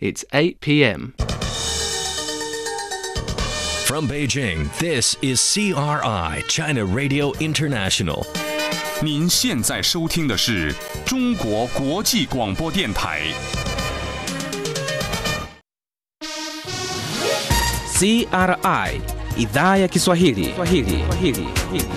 It's 8 p.m. From Beijing, this is CRI, China Radio International. 您现在收听的是中国国际广播电台。 CRI idhaa ya Kiswahili. Kiswahili. Kiswahili.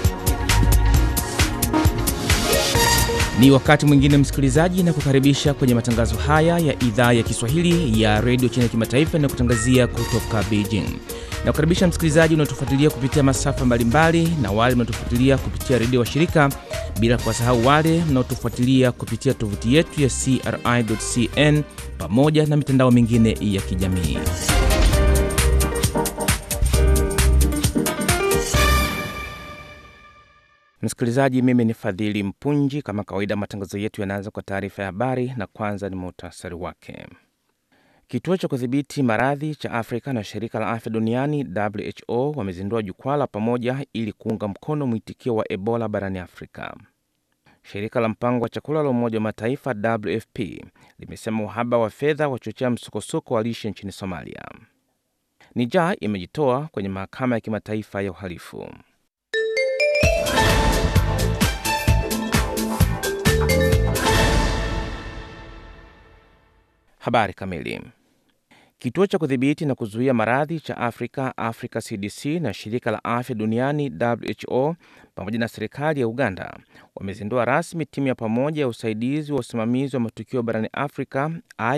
Ni wakati mwingine msikilizaji, na kukaribisha kwenye matangazo haya ya idhaa ya Kiswahili ya redio China Kimataifa na kutangazia kutoka Beijing. Na kukaribisha msikilizaji unaotufuatilia kupitia masafa mbalimbali na wale mnaotufuatilia kupitia redio washirika, bila kuwasahau wale mnaotufuatilia kupitia tovuti yetu ya CRI.cn pamoja na mitandao mingine ya kijamii. Msikilizaji, mimi ni Fadhili Mpunji. Kama kawaida, matangazo yetu yanaanza kwa taarifa ya habari, na kwanza ni muhtasari wake. Kituo cha kudhibiti maradhi cha Afrika na shirika la afya duniani WHO wamezindua jukwaa la pamoja ili kuunga mkono mwitikio wa Ebola barani Afrika. Shirika la mpango wa chakula la Umoja wa Mataifa WFP limesema uhaba wa fedha wachochea msukosuko wa lishe nchini Somalia. Niger imejitoa kwenye mahakama ya kimataifa ya uhalifu. Habari kamili. Kituo cha kudhibiti na kuzuia maradhi cha Afrika, Africa CDC, na shirika la afya duniani WHO pamoja na serikali ya Uganda wamezindua rasmi timu ya pamoja ya usaidizi wa usimamizi wa matukio barani Afrika,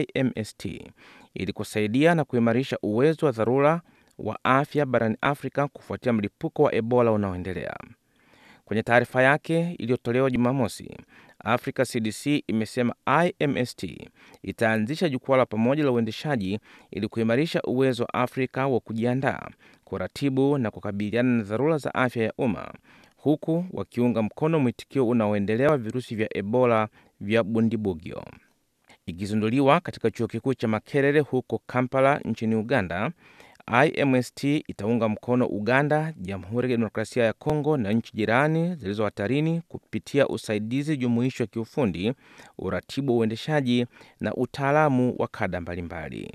IMST, ili kusaidia na kuimarisha uwezo wa dharura wa afya barani Afrika kufuatia mlipuko wa Ebola unaoendelea. Kwenye taarifa yake iliyotolewa Jumamosi, Africa CDC imesema IMST itaanzisha jukwaa la pamoja la uendeshaji ili kuimarisha uwezo wa Afrika wa kujiandaa, kuratibu na kukabiliana na dharura za afya ya umma, huku wakiunga mkono mwitikio unaoendelea wa virusi vya Ebola vya Bundibugyo. Ikizinduliwa katika chuo kikuu cha Makerere huko Kampala nchini Uganda, IMST itaunga mkono Uganda, Jamhuri ya Kidemokrasia ya Kongo na nchi jirani zilizo hatarini kupitia usaidizi jumuishi wa kiufundi, uratibu wa uendeshaji na utaalamu wa kada mbalimbali.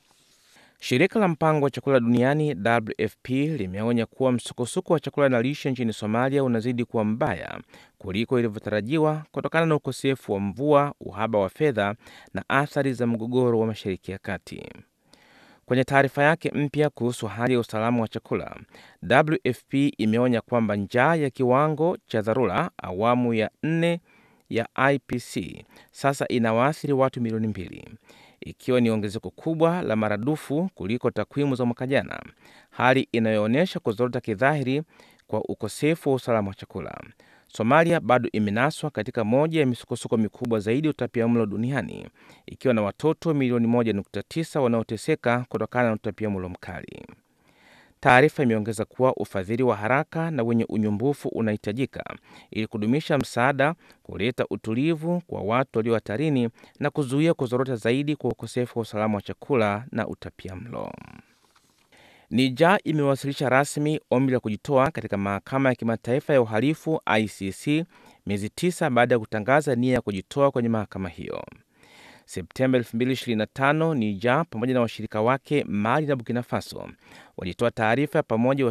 Shirika la mpango wa chakula duniani WFP limeonya kuwa msukosuko wa chakula na lishe nchini Somalia unazidi kuwa mbaya kuliko ilivyotarajiwa kutokana na ukosefu wa mvua, uhaba wa fedha na athari za mgogoro wa Mashariki ya Kati. Kwenye taarifa yake mpya kuhusu hali ya usalama wa chakula, WFP imeonya kwamba njaa ya kiwango cha dharura awamu ya nne ya IPC sasa inawaathiri watu milioni mbili, ikiwa ni ongezeko kubwa la maradufu kuliko takwimu za mwaka jana, hali inayoonyesha kuzorota kidhahiri kwa ukosefu wa usalama wa chakula. Somalia bado imenaswa katika moja ya misukosuko mikubwa zaidi ya utapiamlo duniani ikiwa na watoto milioni 1.9 wanaoteseka kutokana na utapiamlo mkali. Taarifa imeongeza kuwa ufadhili wa haraka na wenye unyumbufu unahitajika ili kudumisha msaada, kuleta utulivu kwa watu walio hatarini na kuzuia kuzorota zaidi kwa ukosefu wa usalama wa chakula na utapiamlo. Niger imewasilisha rasmi ombi la kujitoa katika mahakama ya kimataifa ya uhalifu ICC miezi tisa baada ya kutangaza nia ya kujitoa kwenye mahakama hiyo. Septemba 2025, Niger pamoja na washirika wake Mali na Burkina Faso walitoa taarifa ya pamoja